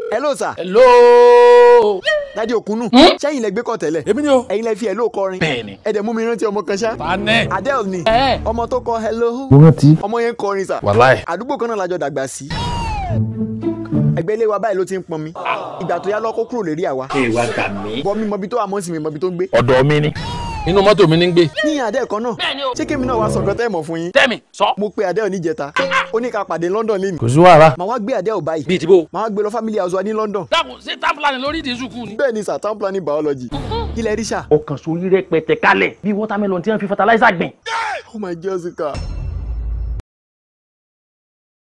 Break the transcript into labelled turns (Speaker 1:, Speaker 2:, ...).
Speaker 1: hello sir
Speaker 2: hello.
Speaker 1: dádì òkúnnù sẹ́yìn lẹ gbé kọ́ tẹ́lẹ̀
Speaker 2: èmi ni o.
Speaker 1: ẹ̀yin lẹ fi hello kọrin
Speaker 2: Bẹ́ẹ̀ni.
Speaker 1: ẹ̀dẹ̀ mú mi rántí ọmọ kan ṣá
Speaker 2: ta nẹ.
Speaker 1: Adele ni
Speaker 2: ẹ
Speaker 1: ọmọ tó kọ hello
Speaker 3: mo rántí.
Speaker 1: ọmọ yẹn ń kọrin sà
Speaker 2: wàláì.
Speaker 1: àdúgbò kan náà lájọ dàgbà sí ẹgbẹ́ ilé wa báyìí ló ti ń pọn mi ìgbà tó yá lọ́kọ́ kúrò lérí àwa
Speaker 4: ẹ wá gbà mí.
Speaker 1: bọ́ mi mọbi tó wà mọ́ sí mi mọbi tó ń gbé
Speaker 2: ọ̀dọ̀ mi ni. inú mọ́tò mi ní ń gbé.
Speaker 1: ní Adele kan náà ṣé kémi náà wá sọ̀kan tẹ́ mọ̀ fún yín
Speaker 2: tẹ́mi sọ.
Speaker 1: mo pe Adele níjẹta ó ní ká pàdé London lẹ́nu
Speaker 3: kò sí wàhálà.
Speaker 1: màá wá gbé Adele báyìí
Speaker 2: bíi ti bó.
Speaker 1: màá wá gbé lọ family house wa ní London
Speaker 2: dákun ṣé tábìlì lórí ìdí sùkúù ni.
Speaker 1: bẹ́ẹ̀ ni sir town planning biology ilẹ̀ ríṣà
Speaker 4: ọkàn sórí rẹpẹtẹ kálẹ̀ bí watermelon tí wọ́n fi fertilizer gbìn.
Speaker 1: oh my Jessica